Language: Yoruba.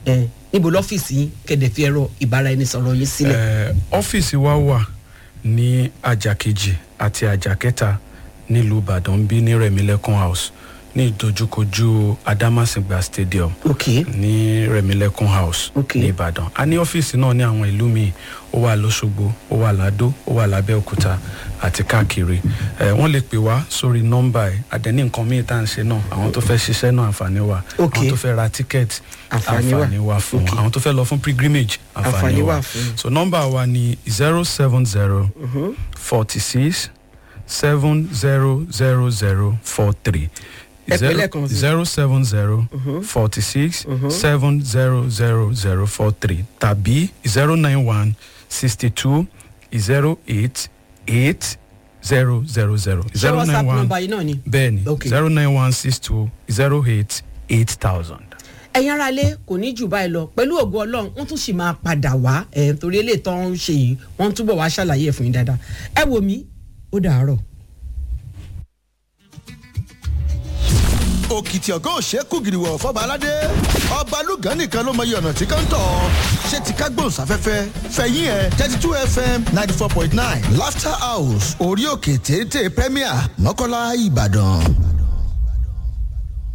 ẹ níbo lọ́fíìsì yín kẹ̀dẹ̀ fi ẹ̀rọ ìbáraẹnisọ̀rọ̀ yín sílẹ̀. Eh, ọ́fíìsì wa wà ní àjà kejì àti àjà kẹta nílùú ìbàdàn bí ní rẹ̀mílẹ́kùn house ní ìdojúkojú adamasingba stadium ok ní rẹ̀mílẹ́kùn house Ok. ní ìbàdàn a ní ọ́fíìsì náà ní àwọn ìlú míì ó wà lọ́sọ̀gbọ̀ ó wà ládó ó wà lábẹ́òkúta àti káàkiri ẹ wọ́n lè pè wá sórí nọ́mbà ẹ̀ àdẹ́ni nǹkan míì tá à ń ṣe náà àwọn tó fẹ́ ṣiṣẹ́ náà àǹfààní wà Ok. àwọn tó fẹ́ ra tíkẹ́ẹ̀tì Àǹfààní wà. àǹfààní wà fún Ok. wọn àwọn tó fẹ́ lọ fún pilgrimage Àǹfààní àǹfààní wà wà fún. so nọ́mbà wa ni zero seven zero forty six seven zero zero zero four three Ẹ pè lẹ́ẹ̀kan sí. zero seven zero forty six seven zero zero zero four three tàbí zero nine one sixty two zero eight eight zero zero zero ṣé zero whatsapp nine one nọ́mbà yìí náà ni. bẹ́ẹ̀ni Ok. zero nine one six two zero eight eight thousand. ẹ̀yin ara lé kò ní jù báyìí lọ pẹ̀lú ògo ọlọ́run wọ́n tún sì máa padà wá ẹ̀ torí eléyìí tó ń ṣe yìí wọ́n túbọ̀ wá ṣàlàyé ẹ̀ fún yín dáadáa ẹ wò mí ó dàárọ̀. òkìtì ọ̀gá òṣèkú gìrìwọ̀ fọba aládé ọba lùgán nìkan ló mọyì ọ̀nà tí kan tọ̀ ṣé ti ká gbóhùnsáfẹ́fẹ́ fẹ̀yìn ẹ̀ thirty two fm ninety four point nine laughter house orí òkè téńté premier mọ́kànlá ìbàdàn.